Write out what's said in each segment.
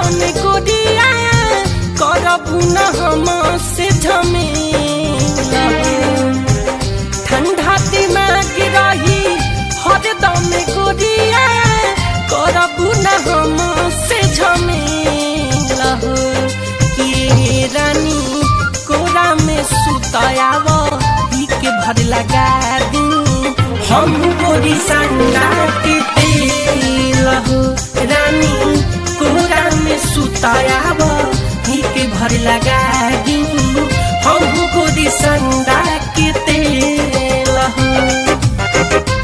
दम गोरिया करबू न हम से झमेला ठंडा दिमाग रही हर दम गोरिया करबू न हम से झमेला के रानी कोरा में सुतायाव ही के भर लगा दी हम गोरी संगा के तेल हो रानी कोरा में सुतायाव ही के भर लगा दी हम गोरी संगा के तेल हो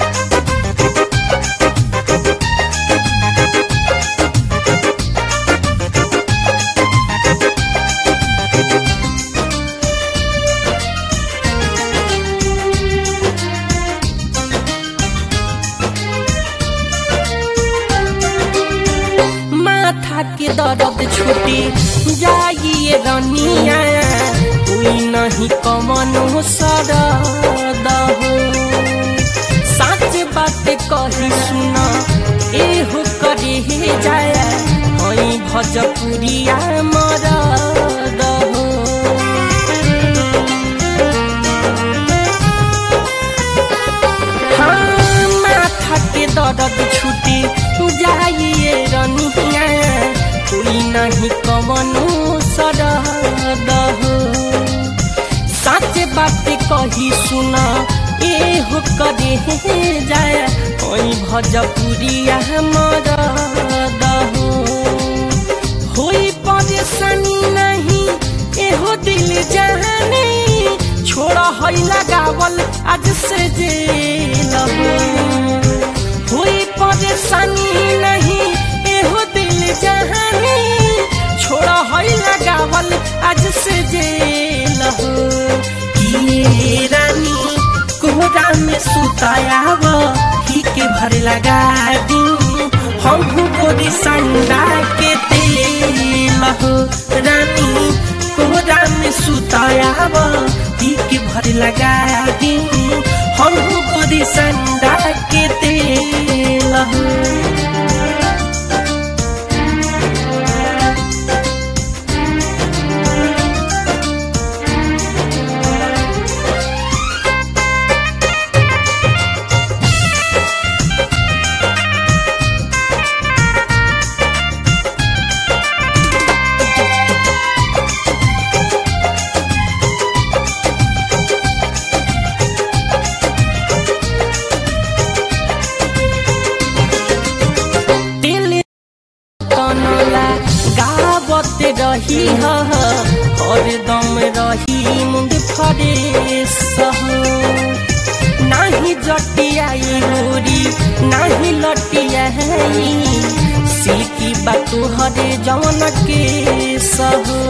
माथा के दर्द छूटे जाइए रनिया कोई नहीं कमनो सरद हो सच बात कही सुना ए हो करे हे जाया हई भजपुरिया मरद हो हाँ, माथा के दर्द छूटे जाइए रनिया कोई नहीं कवनो सरद हो सच बात कही सुना ए हो करे जाया ओई भजपुरिया मरद हो होई परेशानी नहीं एहो दिल जाने छोड़ा हई लगावल आज से जेल हो होई परेशानी नहीं एहो दिल जाने छोड़ा हई लगावल आज से जेल हो ये रानी कोहरा में सुतायाव ही के भर लगा दी हम गोरी संडा के तेल हो रानी कोहरा में सुतायाव ही के भर लगा दी हम गोरी संडा के तेल हो दिल तनला गावत रही ह हरदम रही मुंड फरेस नाही जटियाई गोरी नाही लटियाई सिल्की बातु हरे जवन के सहो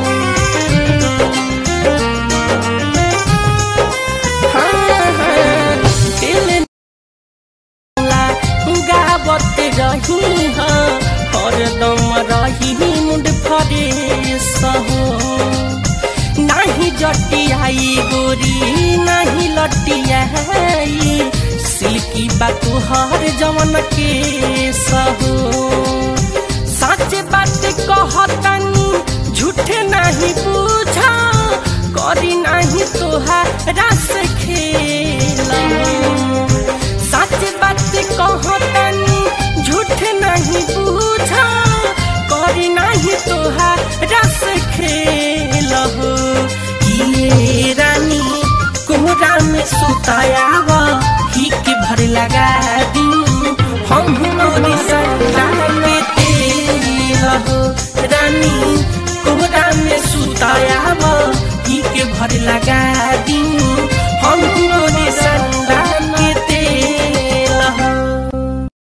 हाँ, हाँ, दिल ला गावत रही ह हरदम रही मुंड फरेस हो नाही जटियाई गोरी नाही लटियाई सिल्की बातु हर जवन के सहो सच बात कहतनी झूठे नहीं पूछा करी नहीं तोहारा से खेल सच बात कहतनी झूठ नहीं पूछा करी नहीं तोहारा से खेल हो ये रानी कोहरा में सुतायाव ही के भर लगा दी हम मोरी सदा के तेल हो रानी कोहरा में सुतायाव ही के भर लगा दी